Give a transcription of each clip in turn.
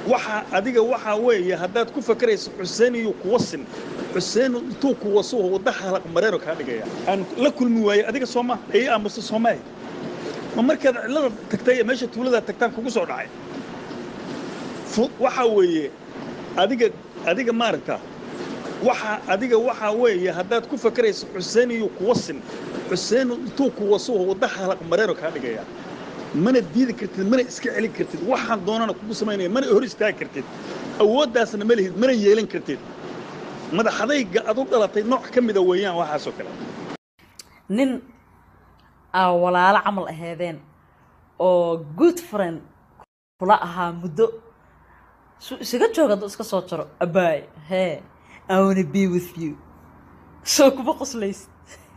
waxa adiga waxaa weeye haddaad ku fakarayso xuseen iyo kuwa sin xuseen intuu kuwa suho wadda halaq mareero kaa dhigaya aan la kulmi waaye adiga sooma ay aamusta soomaahi ma markaad cillada tagtay ee meesha tuulada tagtaan kugu soo dhacay waxaa weeye adiga adiga maaragta waxa adiga waxaa weeye haddaad ku fakarayso xuseen iyo kuwa sin xuseen intuu kuwa suho wadda halaq mareero kaa dhigaya mana diidi kartid mana iska celin kartid waxaan doonana kugu samaynaya mana hor istaagi kartid awooddaasna ma lihid mana yeelan kartid madaxadayga ad u dhalatay nooc ka mida weeyaan waxaasoo kale nin aa walaalo camal aheedeen oo good friend kula ahaa muddo su isaga jooga hadduu iska soo jaro abaay hee i wanna be with you soo kuma qoslaysid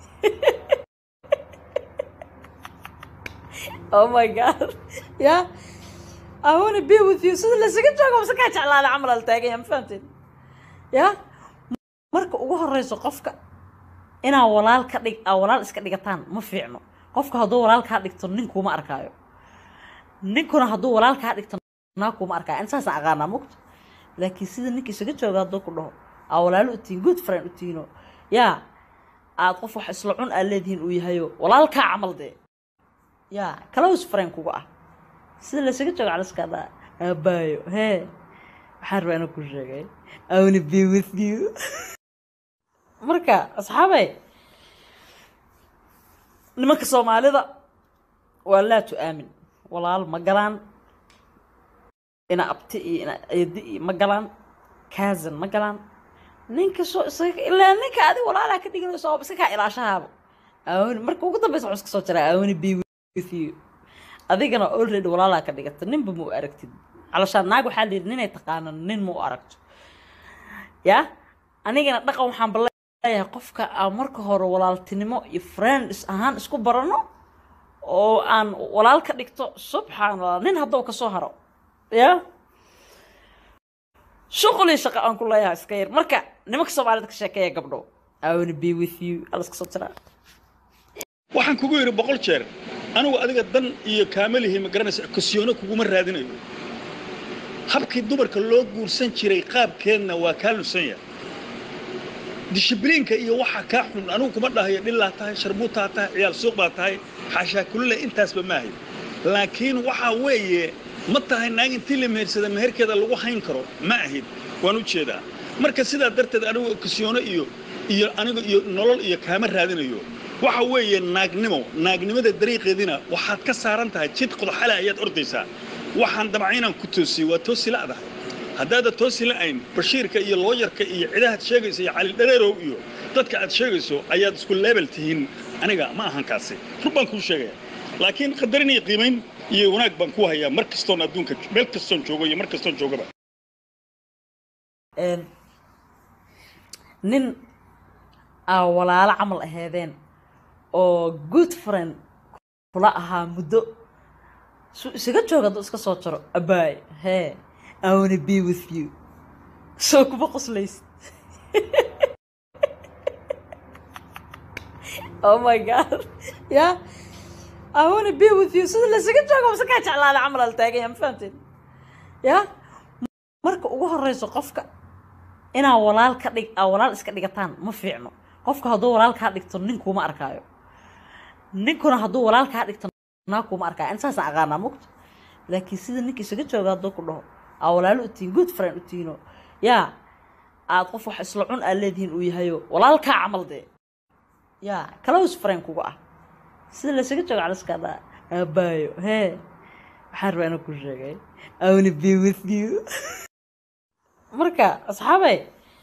oh my god ya i wanna be with you sida laysaga joogo mase kaa jeclaada camal al taaganya ma fahamteen ya marka ugu horeyso qofka inaa walaal ka dhig aa walaal iska dhigataan ma fiicno qofka hadduu walaal kaa dhigto nin kuuma arkaayo ninkuna hadduu walaal kaa dhigto naa kuuma arkaayo an saasaan aqaanaa mugta laakiin sida ninka isaga jooga hadduu ku dhaho aa walaalo u tihin good friend u tihiino yaa aad qof wax isla cun aad leedihiin uu yahayo walaalkaa camal dee yaa close friend kuga ah sida laysaga joogo caliskaa dhaa aabaayo hee waxaan rabaa inuu ku sheegay i wanna be with you marka asxaabey nimanka soomaalida waa laa tu-aamin walaal ma galaan ina abti iyo ina eedi iyo ma galaan kaasan ma galaan ninka soo isaga ilaa ninka adi walaalaa ka dhiganayso oo iska kaa ilaashahaaba aawani marka ugu dambeysa waxuu iska soo jiraa aawani be with you adigana already walaalaa ka dhigata ninba ma u aragtid calashaan naag waxaa la yidhi ninay taqaano nin ma u aragto yaa anigana dhaqan waxaan baleeyahay qofka aan marka hore walaaltinimo iyo friends ahaan isku barano oo aan walaal ka dhigto subxaan allah nin haddou kasoo haro yaa shuqulii shaqo aan ku leeyahay iska yar marka nimanka soomaalida ka sheekeeya gabdho i wanna be with you ala iska soo jiraa waxaan kugu yidhi boqol jeer anigu adiga dan iyo kaamalihi ma garanaysa kosiyoono kuguma raadinayo habkii dumarka loo guursan jiray qaabkeedna waa kaa lunsan yahay dishibliinka iyo waxa kaa xun anigu kuma dhahayo dhilaa tahay sharbuutaa tahay ciyaal suuq baa tahay xaashaa kulile intaasba maahayo laakiin waxaa weeye ma tahay naag intii la mehersada meherkeeda lagu hayn karo ma ahid waan u jeedaa marka sidaa darteed anigu okasiyoono iyo iyo aniga iyo nolol iyo kaama raadinayo waxa weeye naagnimo naagnimada dariiqeedina waxaad ka saaran tahay jid qodaxale ayaad ordaysaa waxaan damcaynaan ku toosiyey waa toosi la'dahay haddaada toosi la'ayn bashiirka iyo looyarka iyo cidahaad sheegayso iyo calidhareerow iyo dadka aad sheegayso ayaad isku leebel tihiin aniga ma ahan kaasi rur baan kuu sheegaya laakiin qadarin iyo qiimayn iyo wanaag baan ku hayaa mar kastoon adduunka meel kastoon joogo iyo mar kastoon joogaba nin aa walaalo camal aheedeen oo good friend kula ahaa muddo su isaga jooga hadduu iska soo jaro abaay hee i wanna be with you soo kuma qoslaysid oh my god ya i wanna be with you sida laysaga joogo mase kaa jeclaada camal al taaganya ma fahamteen ya marka ugu horeyso qofka inaa walaal ka dhig aa walaal iska dhigataan ma fiicno qofka hadduu walaal kaa dhigto nin kuuma arkaayo ninkuna hadduu walaal kaa dhigto naa kuuma arkaayo an saasaan aqaanaa mugta laakiin sida ninka isaga jooga hadduu ku dhaho aa walaalo u tihin good friend u tihiino yaa aad qof wax isla cun aad leedihiin uu yahayo walaalkaa camal dee yaa close friend kuga ah sida laysaga joogo caliskaa dhaa aabaayo hee waxaan rabaa inuu ku sheegay i wanna be with you marka asxaabey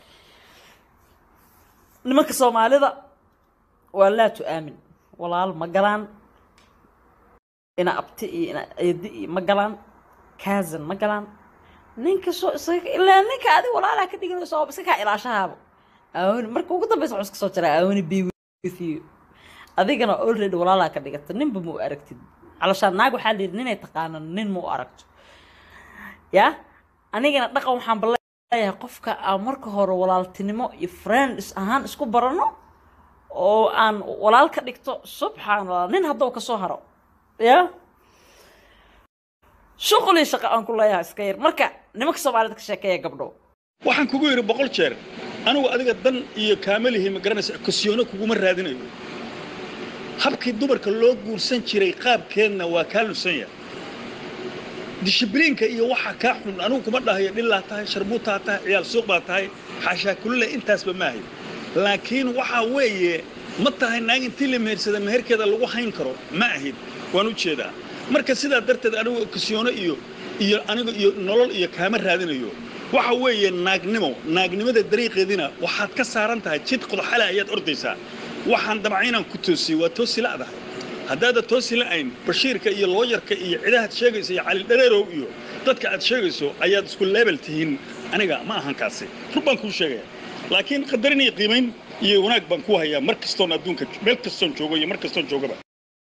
nimanka soomaalida waa laa tu-aamin walaal ma galaan ina abti iyo ina eedi iyo ma galaan kaasan ma galaan ninka soo isaga ilaa ninka adi walaalaa ka dhiganayso oo iska kaa ilaashahaaba aawani marka ugu dambeysa waxuu iska soo jiraa aawani be with you adigana already walaalaa ka dhigata ninba ma u aragtid calashaan naag waxaa la yidhi ninay taqaano nin ma u aragto yaa anigana dhaqan waxaan baleeyahay qofka aan marka hore walaaltinimo iyo friends ahaan isku barano oo aan walaal ka dhigto subxaan allah nin haddou kasoo haro ya shuqulii shaqo aan ku leeyahay iska yar marka nimanka soomaalida ka sheekeeya gabdho waxaan kugu yidhi boqol jeer anigu adiga dan iyo kaamalihi ma garanaysa kosiyoono kuguma raadinayo habkii dumarka loo guursan jiray qaabkeedna waa kaa lunsan yahay dishibliinka iyo waxa kaa xun anigu kuma dhahayo dhilaa tahay sharbuutaa tahay ciyaal suuq baa tahay xaashaa kulile intaasba maahay laakiin waxaa weeye ma tahay naag intii la mehersada meherkeeda lagu hayn karo ma ahid waan u jeedaa marka sidaa darteed anigu kasiyoono iyo iyo anigu iyo nolol iyo kaama raadinayo waxa weeye naagnimo naagnimada dariiqeedina waxaad ka saaran tahay jid qodoxale ayaad ordaysaa waxaan damcaynaan ku toosiyey waa toosi la'dahay haddaada toosi la'ayn bashiirka iyo looyarka iyo cidahaad sheegayso iyo calidhareerow iyo dadka aad sheegayso ayaad isku leebel tihiin aniga ma ahan kaasi rur baan kuu sheegaya laakiin qadarin iyo qiimayn iyo wanaag baan ku hayaa mar kastoon adduunka meel kastoon joogo iyo mar kastoon joogaba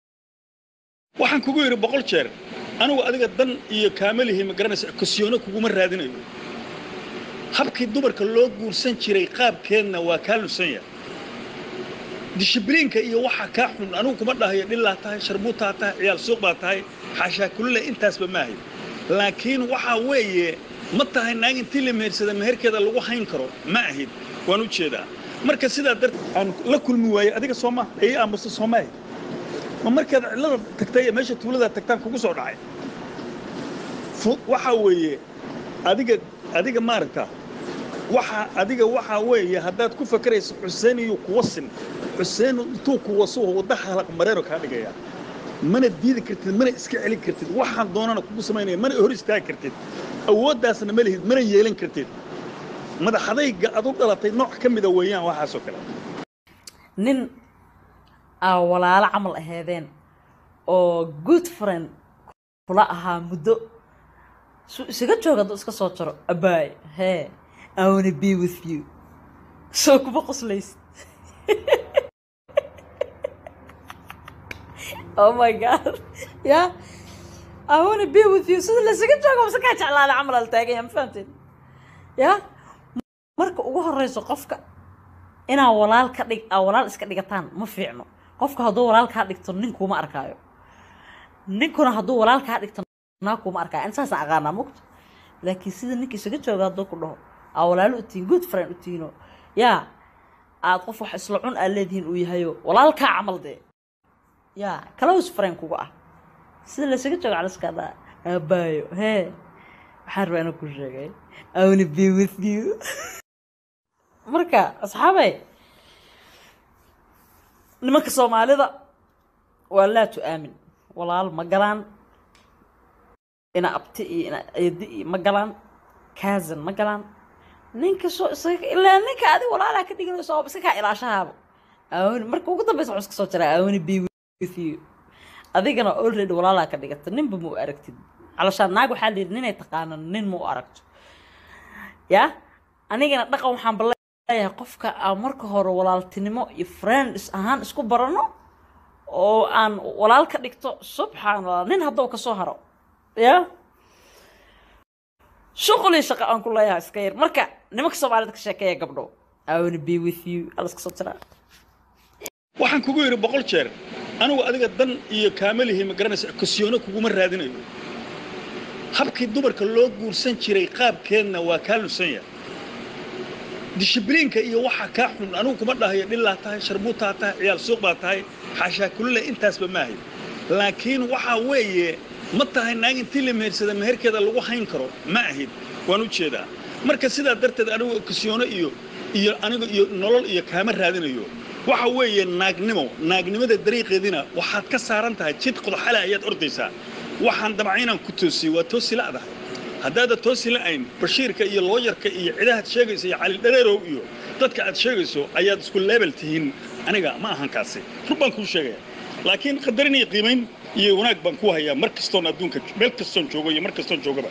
waxaan kugu yidhi boqol jeer anigu adiga dan iyo kaamalihi ma garanaysa kosiyoono kuguma raadinayo habkii dumarka loo guursan jiray qaabkeedna waa kaa lunsan yahay dishibliinka iyo waxa kaa xun anigu kuma dhahayo dhilaa tahay sharbuutaa tahay ciyaal suuq baa tahay xaashaa kulile intaasba maahay laakiin waxaa weeye ma tahay naag intii la mehersada meherkeeda lagu hayn karo ma ahid waan u jeedaa marka sidaa darteed aan la kulmi waayey adiga sooma ii aamusta soomaahi ma markaad cidlada tagtay ee meesha tuulada tagtaan kugu soo dhacay waxaa weeye adiga adiga maaragta waxa adiga waxaa weeye haddaad ku fakarayso xuseen iyo kuwasin xuseen intuu kuwasuho wadda halaq mareero kaa dhigaya mana diidi kartid mana iska celin kartid waxaan doonana kugu samaynaya mana hor istaagi kartid awooddaasna ma lihid mana yeelan kartid madaxadayga ad u dhalatay nooc ka mida weeyaan waxaasoo kale nin aa walaalo camal aheedeen oo good friend kula ahaa muddo su isaga jooga hadduu iska soo jaro abaay hee I wanna be with you soo kuma qoslaysid oh my god ya I wanna be with you sida laysaga joogo mase kaa jeclaada camal al taaganya ma fahamteen ya marka ugu horeyso qofka inaa walaal ka dhig aa walaal iska dhigataan ma fiicno qofka hadduu walaal kaa dhigto nin kuuma arkaayo ninkuna hadduu walaal kaa dhigto naa kuuma arkaayo an saasaan aqaanaa mugto laakiin sida ninka isaga jooga hadduu ku dhaho aa walaalo u tihiin good friend u tihiino yaa aad qof wax isla cun aad leedihiin uu yahayo walaalkaa camal dee yaa close friend kuga ah sida laysaga jooga caliskaa dhaa aabaayo hee waxaan rabaa inuu ku sheegay I wanna be with you marka asxaabey nimanka soomaalida waa laa tu-aamin walaal ma galaan ina abti iyo ina eedi iyo ma galaan kaasan ma galaan ninka soo isaga ilaa ninka adi walaalaa ka dhiganayso oo iska kaa ilaashahaaba aawani marka ugu dambeysa waxuu iska soo jiraa aawani be with you adigana already walaalaa ka dhigata ninba ma u aragtid calashaan naag waxaa la yidhi ninay taqaano nin ma u aragto yaa anigana dhaqan waxaan baleeyahay qofka aan marka hore walaaltinimo iyo friends ahaan isku barano oo aan walaal ka dhigto subxaan allah nin haddou kasoo haro yaa shuqulii shaqo aan ku leeyahay iska yar marka nimanka soomaalida ka sheekeeya gabdho I wanna be with you ala iska soo jiraa waxaan kugu yidhi boqol jeer anigu adiga dan iyo kaamalihi ma garanaysa kosiyoono kuguma raadinayo habkii dumarka loo guursan jiray qaabkeedna waa kaa lunsan yahay dishibliinka iyo waxa kaa xun anigu kuma dhahayo dhilaa tahay sharbuutaa tahay ciyaal suuq baa tahay xaashaa kulile intaasba maahay laakiin waxaa weeye ma tahay naag intii la mehersada meherkeeda lagu hayn karo ma ahid waan u jeedaa marka sidaa darteed anigu kasiyoono iyo iyo anigu iyo nolol iyo kaama raadinayo waxa weeye naagnimo naagnimada dariiqeedina waxaad ka saaran tahay jid qodoxale ayaad ordaysaa waxaan damcaynaan ku toosiyey waa toosi la'dahay haddaada toosi la'ayn bashiirka iyo looyarka iyo cidahaad sheegayso iyo calidhareerow iyo dadka aad sheegayso ayaad isku leebel tihiin aniga ma ahan kaasi rur baan kuu sheegaya laakiin qadarin iyo qiimayn iyo wanaag baan ku hayaa mar kastoon adduunka meel kastoon joogo iyo mar kastoon joogaba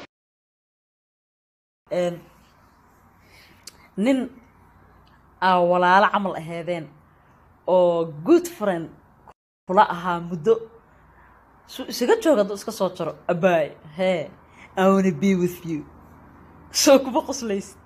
nin aa walaalo camal aheedeen oo good friend kula ahaa muddo su isaga jooga hadduu iska soo jaro abaay hee I wanna be with you soo kuma qoslaysid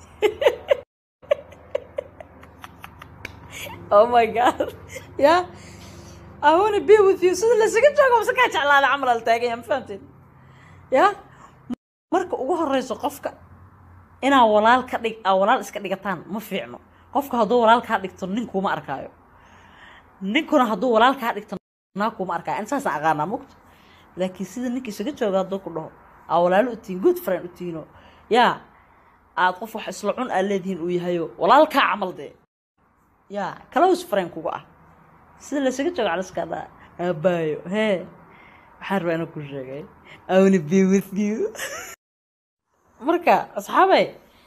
oh my god ya I wanna be with you sida laysaga joogo mase kaa jeclaada camal al taaganya ma fahamteen ya marka ugu horeyso qofka inaa walaal ka dhig aa walaal iska dhigataan ma fiicno qofka hadduu walaal kaa dhigto nin kuuma arkaayo ninkuna hadduu walaal kaa dhigto naa kuuma arkaayo an saasaan aqaanaa mugta laakiin sida ninka isaga jooga hadduu ku dhaho aa walaalo u tihiin good friend u tihiino yaa aad qof wax isla cun aad leedihiin uu yahayo walaalkaa camal dee yaa close friend kuga ah sida laysaga joogo caliskaa dhaa aabaayo hee waxaan rabaa inaan ku sheegay I wanna be with you marka asxaabay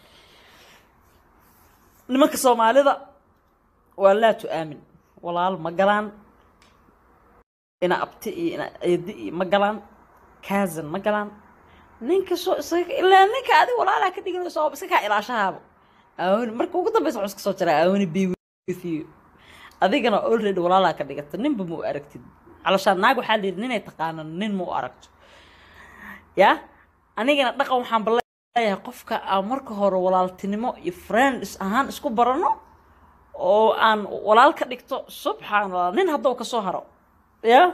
nimanka soomaalida waa laa tu-aamin walaal ma galaan ina abti iyo ina eedi iyo ma galaan kaasan ma galaan ninka soo isaga ilaa ninka adi walaalaa ka dhiganayso oo iska kaa ilaashahaaba aawani marka ugu dambeysa waxuu iska soo jiraa aawani be with you adigana already walaalaa ka dhigata ninba ma u aragtid calashaan naag waxaa la yidhi ninay taqaano nin ma u aragto yaa anigana dhaqan waxaan baleeyahay qofka aan marka hore walaaltinimo iyo friends ahaan isku barano oo aan walaal ka dhigto subxaan allah nin hadduu ka soo haro yaa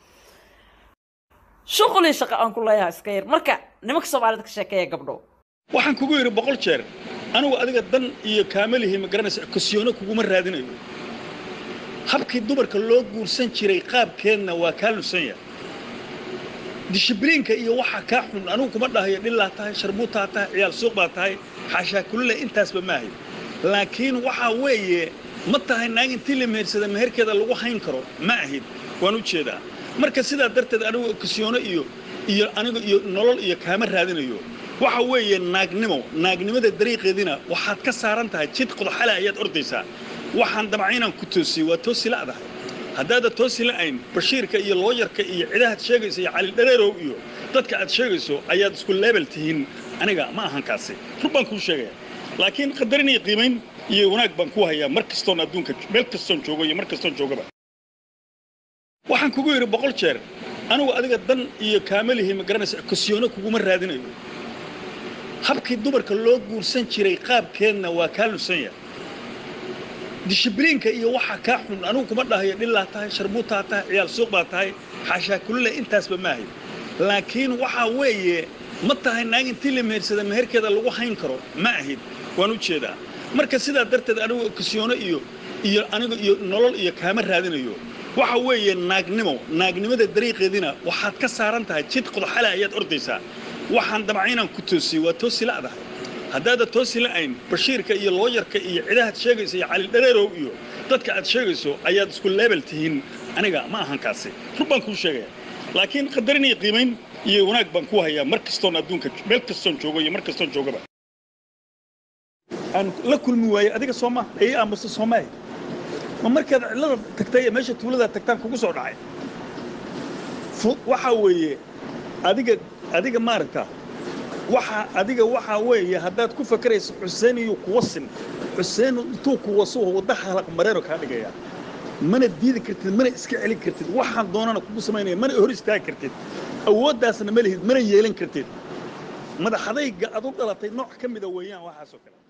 shuqulii shaqo aan ku leeyahay iska yar marka nimanka soomaalida ka sheekeeya gabdho waxaan kugu yidhi boqol jeer anigu adiga dan iyo kaamalihi ma garanaysa kasiyoono kuguma raadinayo habkii dumarka loo guursan jiray qaabkeedna waa kaa lunsan yahay dishibliinka iyo waxa kaa xun anigu kuma dhahayo dhillaa tahay sharbuutaa tahay ciyaal suuq baa tahay xaashaa kulule intaasba maahay laakiin waxaa weeye ma tahay naag intii la mehersada meherkeeda lagu hayn karo ma ahid waan u jeedaa marka sidaa darteed anigu kasiyoono iyo iyo anigu iyo nolol iyo kaama raadinayo waxa weeye naagnimo naagnimada dariiqeedina waxaad ka saaran tahay jid qodoxale ayaad ordaysaa waxaan damcaynaan ku toosiyey waa toosi la'dahay haddaada toosi la'ayn bashiirka iyo looyarka iyo cidahaad sheegayso iyo calidhareerow iyo dadka aad sheegayso ayaad isku leebel tihiin aniga ma ahan kaasi rur baan kuu sheegaya laakiin qadarin iyo qiimayn iyo wanaag baan ku hayaa mar kastoon adduunka meel kastoon joogo iyo mar kastoon joogaba waxaan kugu yidhi boqol jeer anigu adiga dan iyo kaamalihi ma garanaysa kasiyoono kuguma raadinayo habkii dumarka loo guursan jiray qaabkeedna waa kaa lunsan yahay dishibliinka iyo waxa kaa xun anigu kuma dhahayo dhillaa tahay sharbuutaa tahay ciyaal suuq baa tahay xaashaa kulule intaasba maahay laakiin waxaa weeye ma tahay naag intii la mehersada meherkeeda lagu hayn karo ma ahid waan u jeedaa marka sidaa darteed anigu kasiyoono iyo iyo anigu iyo nolol iyo kaama raadinayo waxa weeye naagnimo naagnimada dariiqeedina waxaad ka saaran tahay jid qodoxale ayaad ordaysaa waxaan damcaynaan ku toosiyey waa toosi la'dahay haddaada toosi la'ayn bashiirka iyo looyarka iyo cidahaad sheegayso iyo calidhareerow iyo dadka aad sheegayso ayaad isku leebel tihiin aniga ma ahan kaasi rur baan kuu sheegaya laakiin qadarin iyo qiimayn iyo wanaag baan ku hayaa mar kastoon adduunka meel kastoon joogo iyo mar kastoon joogaba aan la kulmi waaye adiga sooma ii aamusta soomaahi ma markaad cidlada tagtay ee meesha tuulada tagtaan kugu soo dhacay waxaa weeye adiga adiga maaragta waxa adiga waxaa weeye haddaad ku fakarayso xuseen iyo kuwasin xuseen intuu kuwaso wadda halaq mareeno kaa dhigaya mana diidi kartid mana iska celin kartid waxaan doonana kugu samaynaya mana hor istaagi kartid awooddaasna ma lihid mana yeelan kartid madaxadayga ad u dhalatay nooc ka mida weeyaan waxaasoo kale